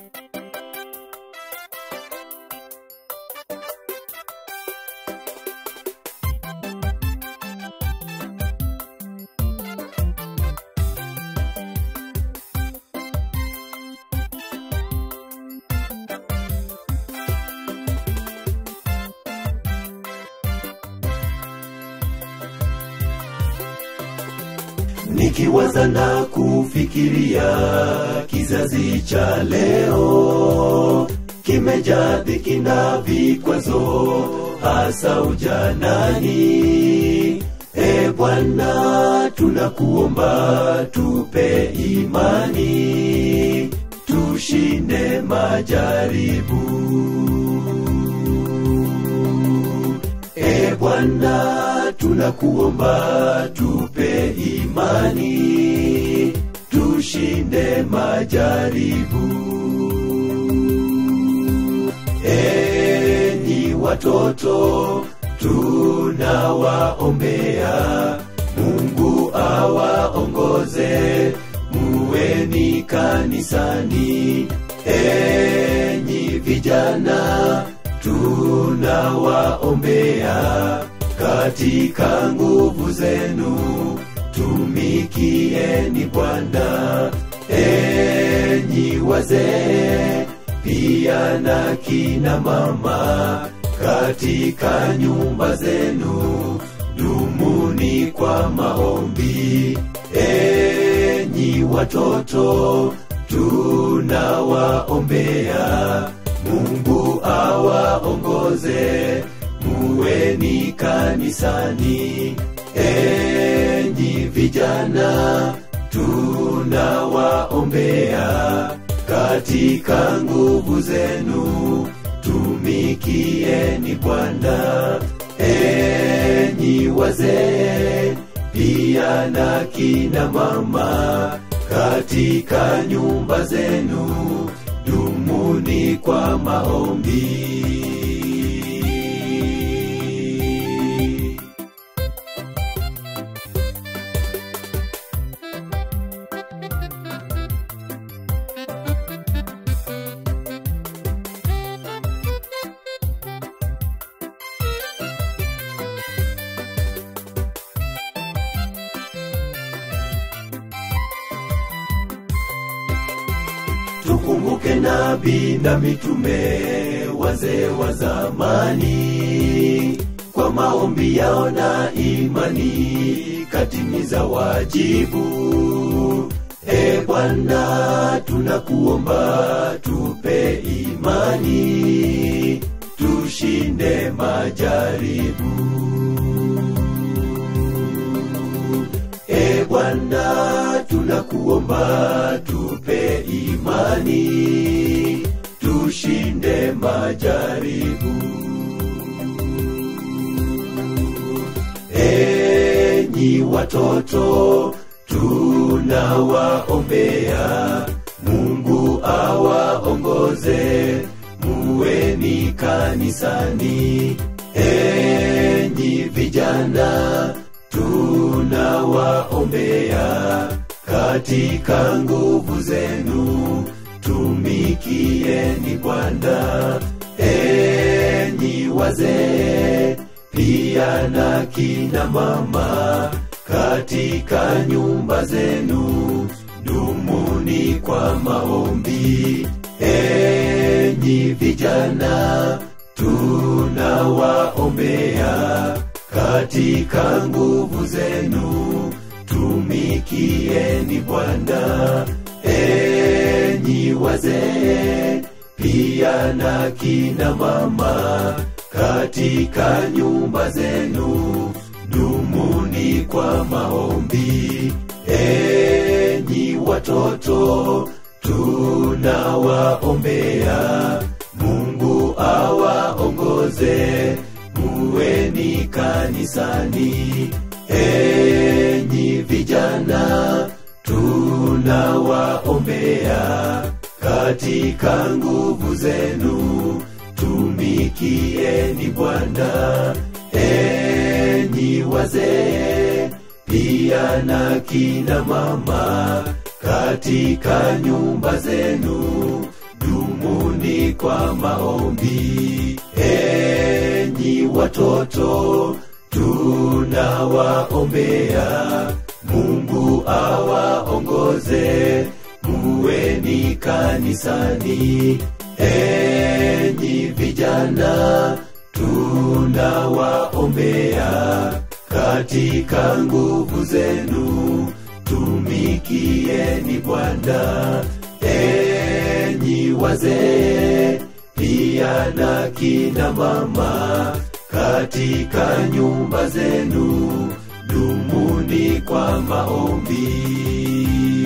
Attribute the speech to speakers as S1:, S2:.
S1: nikiwaza na kufikiria kizazi cha leo kimejaa dhiki na vikwazo hasa ujanani e bwana tunakuomba tupe imani tushinde majaribu e bwana tunakuomba tupe imani tushinde majaribu enyi watoto tunawaombea mungu awaongoze muweni kanisani enyi vijana tunawaombea katika nguvu zenu tumikieni bwana enyi wazee pia na kina mama katika nyumba zenu dumuni kwa maombi enyi watoto tunawaombea mungu awaongoze muweni kanisani enyi vijana tunawaombea katika nguvu zenu tumikieni bwana enyi wazee pia na kina mama katika nyumba zenu dumuni kwa maombi tukumbuke nabii na mitume wazee wa zamani kwa maombi yao na imani katimiza wajibu e bwana tunakuomba tupe imani tushinde majaribu e bwana tunakuomba tupe imani tushinde majaribu enyi watoto tunawaombea mungu awaongoze muweni kanisani enyi vijana tunawaombea katika nguvu zenu tumikieni bwana enyi wazee pia na kina mama katika nyumba zenu dumuni kwa maombi enyi vijana tunawaombea katika nguvu zenu tumikieni bwana enyi wazee pia na kina mama katika nyumba zenu dumuni kwa maombi enyi watoto tunawaombea mungu awaongoze muweni kanisani enyi vijana tunawaombea katika nguvu zenu tumikieni bwana enyi wazee pia na kina mama katika nyumba zenu du kwa maombi enyi watoto tunawaombea mungu awaongoze muweni kanisani enyi vijana tunawaombea katika nguvu zenu tumikieni bwana enyi wazee pia na kina mama katika nyumba zenu dumuni kwa maombi